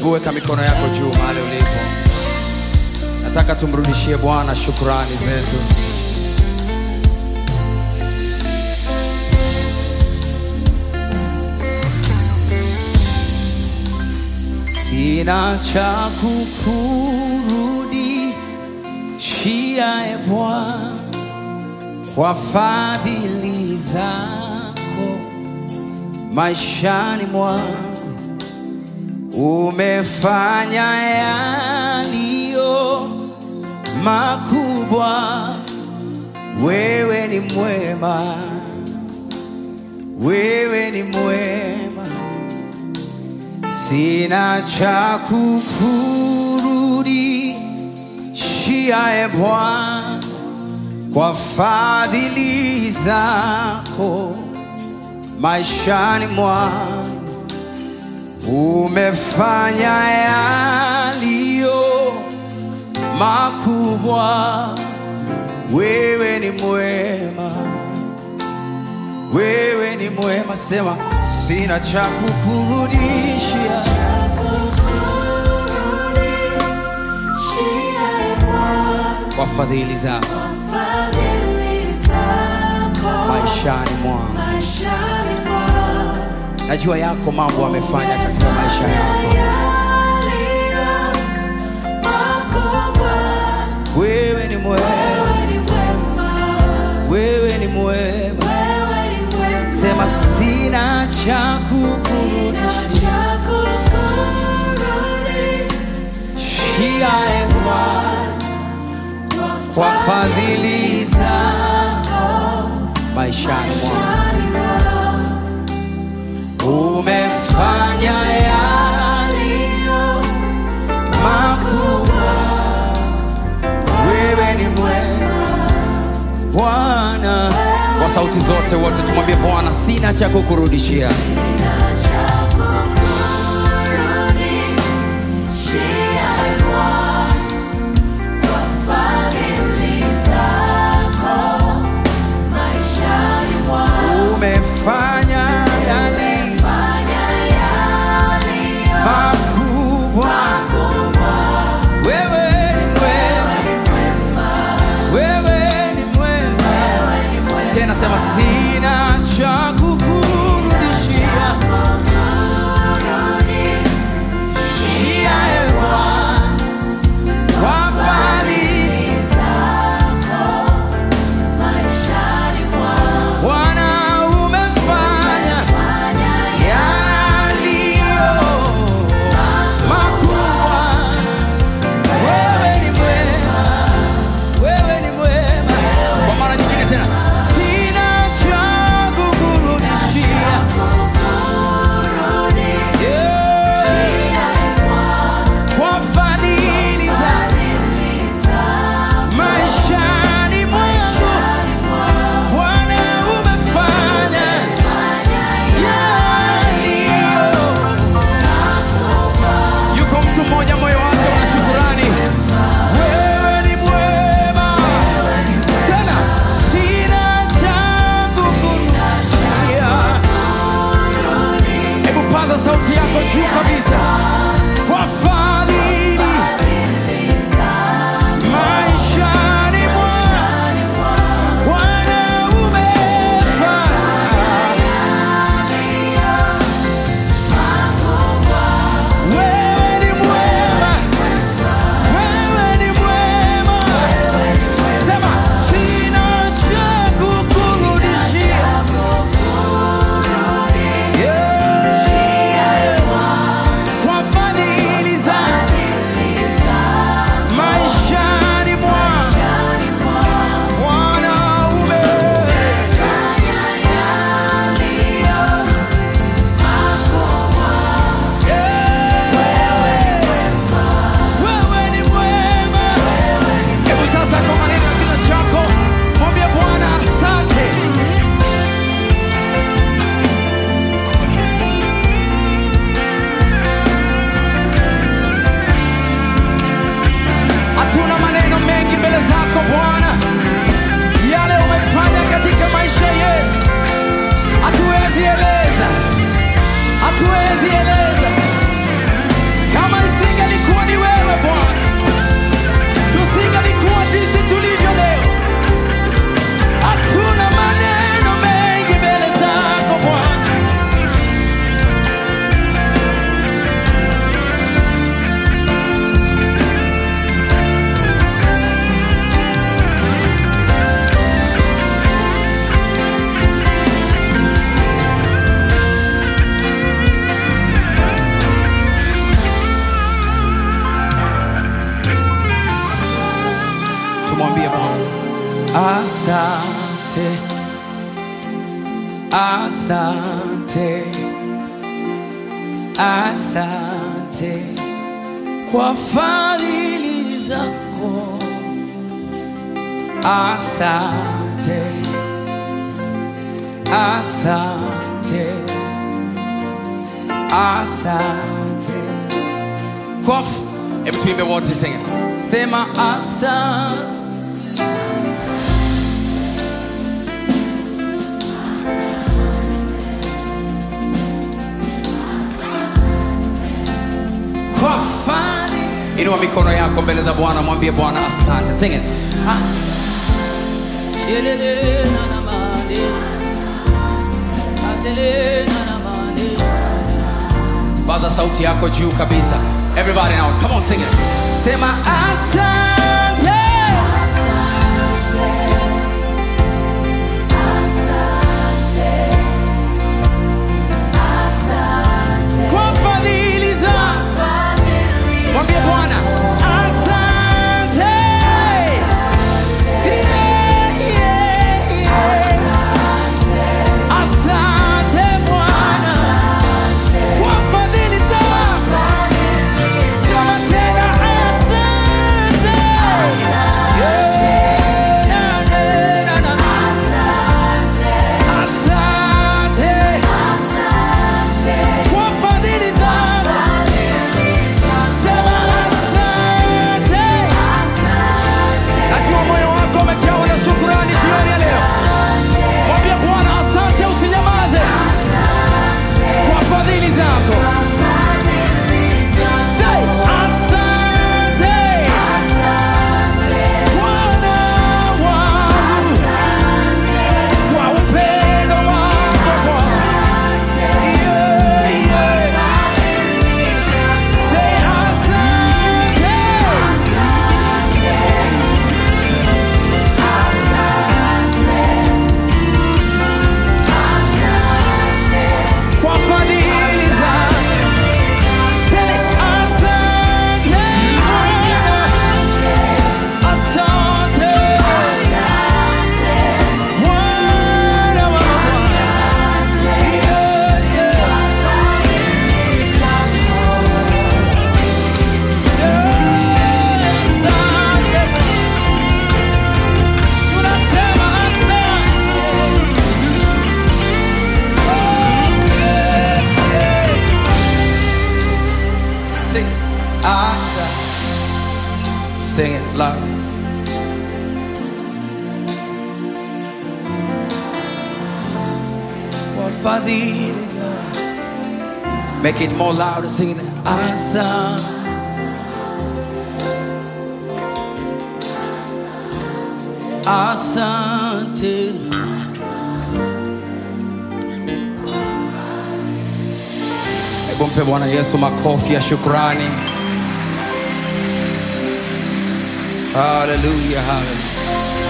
Hebu weka mikono yako juu mahali ulipo. Nataka tumrudishie Bwana shukrani zetu. Sina cha kukurudishia e Bwana kwa fadhili zako maishani mwangu umefanya yaliyo makubwa. Wewe ni mwema, wewe ni mwema, sina cha kukurudishia e Bwana kwa fadhili zako maishani mwangu umefanya yaliyo makubwa. Wewe ni mwema, wewe ni mwema. Sema sina cha kukurudishia, kwa fadhili zako maishani mwangu. Najua yako mambo amefanya katika maisha yako. Wewe ni mwema, wewe ni mwema. Sema sina cha kukurudishia e Bwana kwa fadhili zako maishani mwangu umefanya yaliyo makubwa. Wewe ni mwema Bwana. Kwa sauti zote wote tumwambie Bwana, sina cha kukurudishia. Umefanya yaliyo makubwa. Wewe ni mwema, wewe ni mwema. Tena sema sina cha kukurudishia. Asante, asante, asante kwa fadhili zako. Asante, asante, asante kwa f- Hebu tuimbe wote sing it. Sema asante. kwa fani. Inua mikono yako mbele za Bwana, mwambie Bwana asante. Sing it. Asante. Yelele na na mane. Adele na na mane. Paza sauti yako juu kabisa. Everybody now, come on sing it. Sema asante. Kwa fadhili zako. Mwambie Bwana asante. Yeah, yeah, yeah. Asante Bwana kwa fadhili zako. Sema tena asante. Yeah, na, na, na, na. Asante kwa fadhili zako. Sema asante. Najua moyo wako umejawa na shukrani jioni ya leo. Mwambie Bwana asante, usinyamaze kwa fadhili zako. Say, asante Bwana wangu kwa upendo wako Bwana. Yeah, yeah. Say, asante. kwa fadhili zako. Say, asante Bwana. Asante Bwana wa Bwana. Yeah, yeah. Yeah, asante. Tunasema asante. Sing it. Asha. Sing it loud. Kwa fadhili zako. Make it more louder, sing it. Asa. Asante. Hebu mpe Bwana Yesu makofi ya shukrani. Haleluya, haleluya.